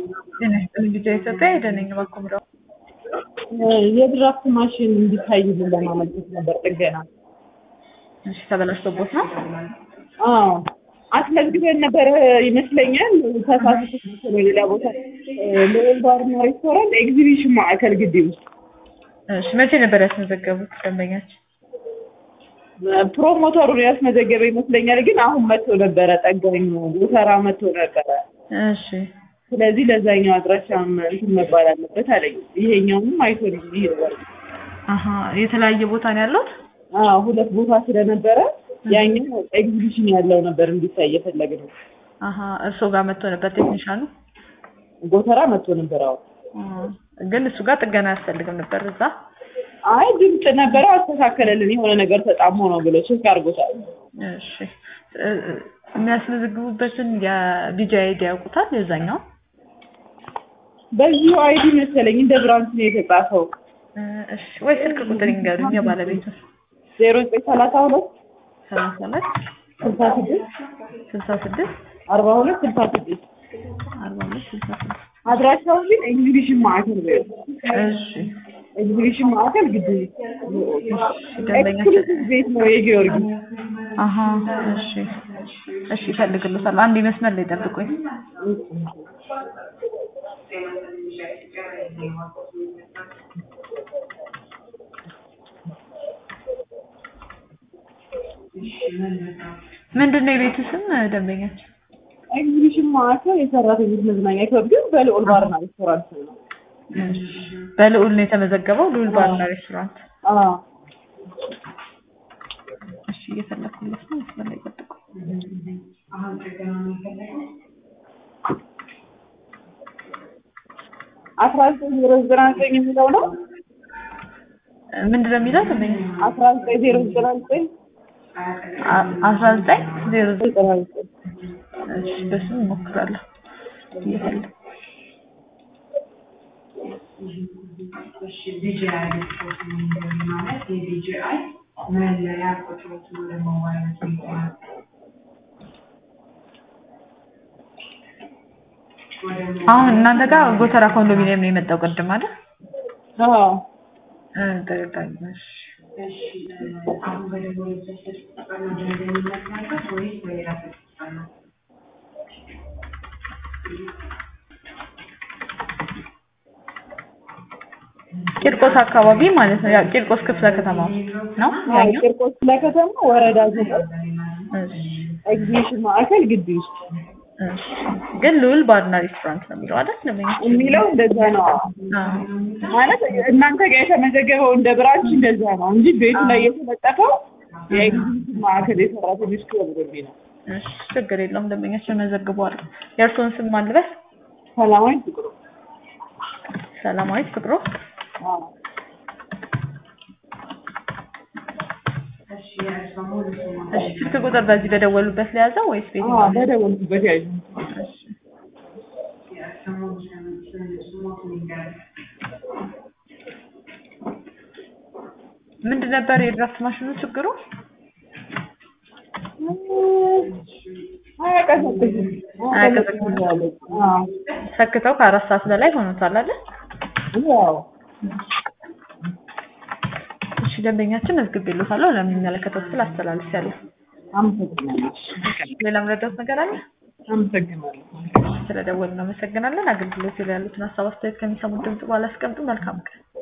ጤና ይስጥልኝ ልጄ ኢትዮጵያ ሄደን ነኝ ባኮምረው የድራፍት ማሽን እንዲታይልን ለማመልከት ነበር ጥገና። እሺ ተበላሽቶቦት ነው? አዎ አስመዝግበን ነበር ይመስለኛል። ተሳስቶ ነው ሌላ ቦታ ልዑል ባርና ሬስቶራንት ኤግዚቢሽን ማዕከል ግቢ ውስጥ እሺ መቼ ነበር ያስመዘገቡት ደንበኛችን? ፕሮሞተሩን ያስመዘገበ ይመስለኛል። ግን አሁን መጥቶ ነበረ ጠጋኙ ጎተራ መጥቶ ነበረ። እሺ ስለዚህ ለዛኛው አድራሻም እንትን መባል አለበት አለኝ። ይሄኛውንም አይቶ ነው የሚሄደው። አሀ የተለያየ ቦታ ነው ያለው? አዎ ሁለት ቦታ ስለነበረ ያኛው ኤግዚቢሽን ያለው ነበር እንዲታይ የፈለግነው። አሀ እርስዎ ጋር መጥቶ ነበር ቴክኒሻኑ? ጎተራ መጥቶ ነበር። አዎ አ፣ ግን እሱ ጋር ጥገና አያስፈልግም ነበር እዛ? አይ ድምፅ ነበረ አስተካከለልን። የሆነ ነገር ተጣሞ ነው ብሎ ቼክ አድርጎታል። እሺ እ፣ የሚያስመዘግቡበትን የቢጂ አይዲ ያውቁታል የዛኛው? በዚሁ አይዲ መሰለኝ እንደ ብራንች ነው የተጻፈው። እ፣ እሺ ወይ ስልክ ቁጥር ይንገሩኝ የባለቤቱ ዜሮ ዘጠኝ ሰላሳ ሁለት ሰላሳ ሁለት ስልሳ ስድስት ስልሳ ስድስት አርባ ሁለት ስልሳ ስድስት አርባ ሁለት ስልሳ ስድስት አድራሻው ግን ኤግዚቢሽን ማዕከል ነው። እሺ ኤግዚቢሽን ማዕከል ግቢ ደንበኛችን ኤክስክሉሲቭ ቤት ነው የጊዮርጊስ። አሀ እሺ እሺ ይፈልግልዎታል። አንድ መስመር ላይ ጠብቁኝ። ምንድን ነው የቤቱ ስም ደንበኛችን? ኤግዚቢሽን ማዕከል የሰራተኞች መዝናኛ ክበብ ግን በልዑል ባርና ሬስቶራንት ነው። በልዑል ነው የተመዘገበው። ልዑል ባርና ሬስቶራንት። አዎ እሺ እየፈለኩለት ነው። መስመር ላይ ጠብቁ። አስራ ዘጠኝ ዜሮ ዘጠና ዘጠኝ የሚለው ነው። ምንድን ነው የሚለው ደንበኛ? አስራ ዘጠኝ ዜሮ ዘጠና ዘጠኝ አ- አስራ ዘጠኝ ዜሮ ዘጠኝ ዘጠና ዘጠኝ እሺ በስም እሞክራለሁ። እየፈለኩ ቢጂአይ ሪፖርት ማለት የቢጂአይ መለያ ቁጥሮችን ወደ ሞባይል ይገባል። አሁን እናንተ ጋር ጎተራ ኮንዶሚኒየም ነው የመጣው ቅድም አይደል? አዎ እ፣ ተረዳኝ። እሺ አሁን በደወሉበት ስልክ ቁጥር ነው ደንበኝነት ያልኩት ወይስ በሌላ ስልክ ቁጥር ነው? ቂርቆስ አካባቢ ማለት ነው። ያው ቂርቆስ ክፍለ ከተማ ነው አዎ ያኛው። ቂርቆስ ለከተማ ወረዳ ዘጠኝ እሺ ኤግዚቢሽን ማዕከል ግቢ ውስጥ እሺ። ግን ልዑል ባርና ሬስቶራንት ነው የሚለው አይደል? ለምን የሚለው እንደዛ ነው። ማለት እናንተ ጋር የተመዘገበው እንደ ብራንች እንደዛ ነው እንጂ ቤቱ ላይ የተለጠፈው የኤግዚቢሽን ማዕከል የሰራተኞች ክበብ በሚል ነው። እሺ ችግር የለውም። ደንበኛችን መዘግበዋል። የእርስዎን ስም ማልበስ? ሰላማዊ ፍቅሩ ሰላማዊት ፍቅሩ። አዎ እሺ የእርሷ ሙሉ ስሟ እሺ ስልክ ቁጥር በዚህ በደወሉበት ለያዘው ወይስ ቤት? አዎ በደወልኩበት ያዩ እሺ የእርሷ ሙሉ ስም ስም ስሞቱን ይንገራል። ምንድን ነበር የድራፍት ማሽኑ ችግሩ? አያቀዘቅዝም አያቀዘቅዝም። አዎ ሰክተው ከአራት ሰዓት በላይ ሆኖታል አይደል? ያው እሺ ደንበኛችን መዝግቤልዎታለሁ። ለሚመለከተው ክፍል አስተላልፌያለሁ። አመሰግናለሁ ሌላም ረዳት ነገር አለ? አመሰግናለሁ ስለደወልን እናመሰግናለን። አገልግሎት ላይ ያሉትን ሀሳብ አስተያየት ከሚሰሙት ድምጽ በኋላ አስቀምጡ። መልካም ቀን።